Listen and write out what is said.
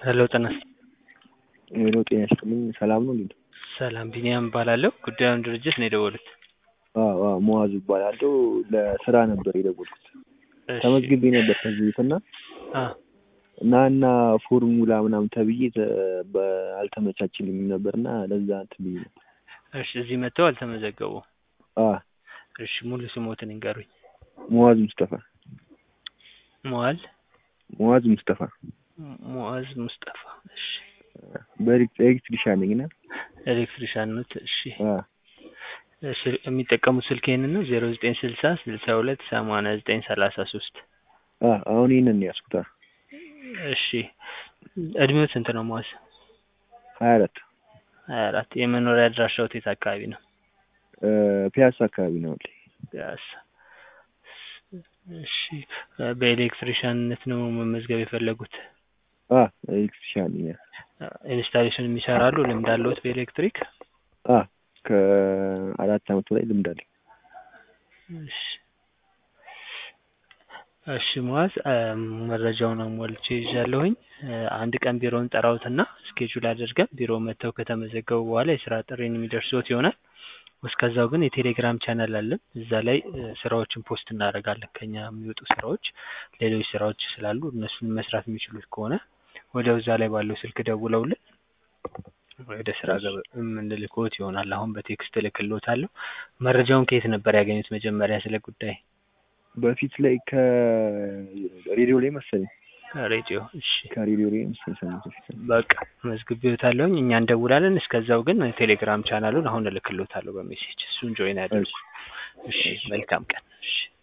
ሄሎ ጤና ሄሎ ጤና ይስጥልኝ ሰላም ነው እንዴ? ሰላም ቢኒያም እባላለሁ። ጉዳዩን ድርጅት ነው የደወሉት። አዎ አዎ ሙአዝ እባላለሁ። ለስራ ነበር የደወልኩት። እሺ። ተመዝግቤ ነበር ከዚህ በፊት እና አ እና እና ፎርሙላ ምናምን ተብዬ ተ- በ- አልተመቻችልኝም ነበር እና ለዛ እንትን ብዬ ነው። እሺ እዚህ መጥተው አልተመዘገቡ። አ እሺ ሙሉ ስሞትን ይንገሩኝ። ሙአዝ ሙስጠፋ ሙአል ሙአዝ ሙስጠፋ ሙአዝ ሙስጠፋ። እሺ በኤሌክትሪሻን ነኝ እና ኤሌክትሪሻን ኖት። እሺ አ እሺ የሚጠቀሙት ስልክ ይሄንን ነው ዜሮ ዘጠኝ ስልሳ ስልሳ ሁለት ሰማንያ ዘጠኝ ሰላሳ ሶስት አ አሁን ይሄንን ነው ያዝኩት። አ እሺ እድሜው ስንት ነው ሙአዝ? ሀያ አራት ሀያ አራት የመኖሪያ አድራሻው የት አካባቢ ነው? እ ፒያሳ አካባቢ ነው ያለኝ። ፒያሳ። እሺ በኤሌክትሪሻንነት ነው መመዝገብ የፈለጉት? አ ኤሌክትሪሻን ነኝ። ኢንስታሌሽን የሚሰራሉ ልምድ አለዎት በኤሌክትሪክ? አ ከአራት አመት በላይ ልምድ አለኝ። እሺ እሺ ሙአዝ መረጃውን አሟልቼ ይዣለሁኝ። አንድ ቀን ቢሮውን ጠራውትና ስኬጁል አድርገን ቢሮ መጥተው ከተመዘገቡ በኋላ የስራ ጥሪን የሚደርስዎት ይሆናል። እስከዛው ግን የቴሌግራም ቻናል አለን። እዛ ላይ እ ስራዎችን ፖስት እናደርጋለን። ከኛ የሚወጡ ስራዎች፣ ሌሎች ስራዎች ስላሉ እነሱን መስራት የሚችሉት ከሆነ ወዲያው እዛ ላይ ባለው ስልክ ደውለውልን ወደ ስራ ገበ የምንልክዎት ይሆናል። አሁን በቴክስት እልክልዎታለሁ። መረጃውን ከየት ነበር ያገኙት መጀመሪያ ስለ ጉዳይ? በፊት ላይ ከሬዲዮ ላይ መሰለኝ ሬዲዮ። እሺ ከሬዲዮ ላይ መሰለኝ ሰማሁት በፊት በቃ መዝግቤዎታለሁኝ። እኛ እንደውላለን። እስከዛው ግን ቴሌግራም ቻናሉን አሁን እልክልዎታለሁ በሜሴጅ እሱን ጆይን ያድርጉ። እሺ መልካም ቀን። እሺ